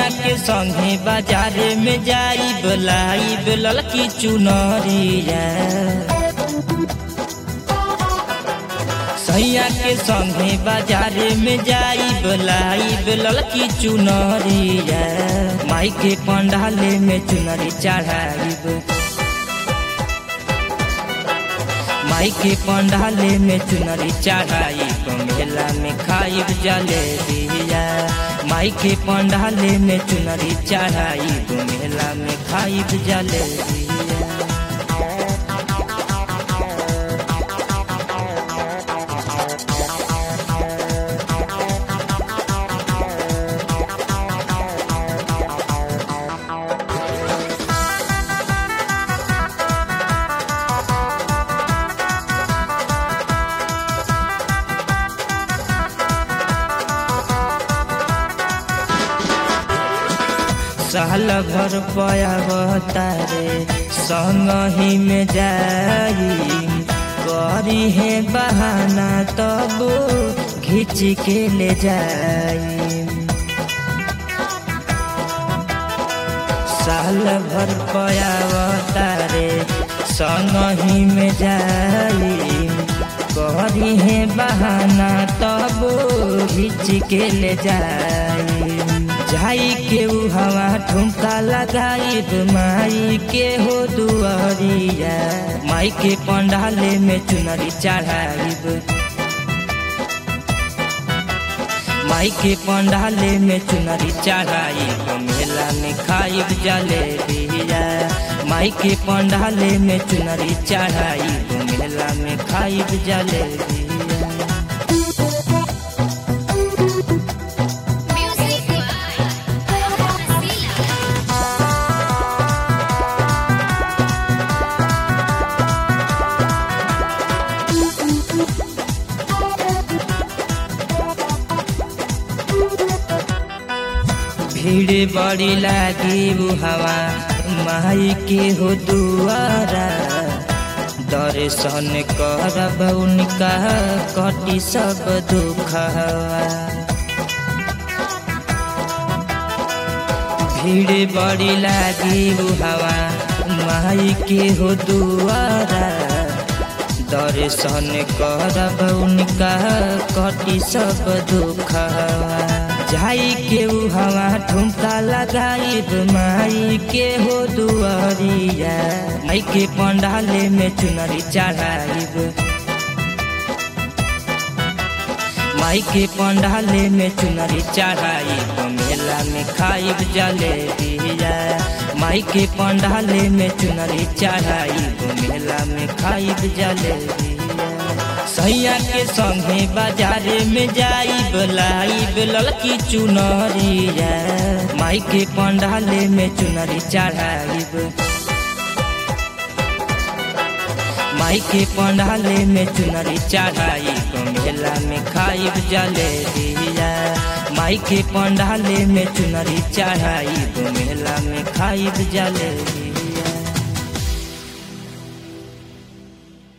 सैया के संगे बाजारे में जाई बलाई ललकी चुनरिया सैया के संगे बाजारे में जाई बलाई ललकी चुनरिया माई के पंडाले में चुनरी चढ़ाई माई के पंडाले में चुनरी चढ़ाई मेला में खाई जलेबिया माई के पंडाले में चुनरी चढ़ाई मेला में खाई जलेबिया साल भर पयावतारे संग ही में जाई करी है बहाना तब खींच के ले जाई साल भर पयावतारे संग ही में जाई करी है बहाना तब खींच के ले जाई जाई के उ हवा ठुमका लगाई माई के हो दुआरिया माई के पंडाले में चुनरी चढ़ाईब माई के पंडाले में चुनरी चढ़ाई मेला में खाइब जलेबिया माई के पंडाले में चुनरी चढ़ाई मेला में खाइब जलेबिया भीड़ बड़ी लागी हवा माई के हो दुआरा दर्शन करब उनका कटी सब दुख भीड़ बड़ी लागी हवा माई के हो दुआरा दर्शन करब उनका कटी सब दुख जाई के उ हवा ठुमका लगाई माई के हो दुआरिया माई के पंडाले में चुनरी चढ़ाईब माई के पंडाले में चुनरी चढ़ाई मेला में खाइब जलेबिया माई के पंडाले में चुनरी चढ़ाई मेला में खाइब जलेबिया सैया के संगे बाजारे में जाई बलाई ललकी चुनरिया माई के पंडाले में चुनरी चढ़ाईब माई के पंडाले में चुनरी चढ़ाई मेला में खाइब जलेबिया माई के पंडाले में चुनरी चढ़ाई मेला में खाइब जलेबिया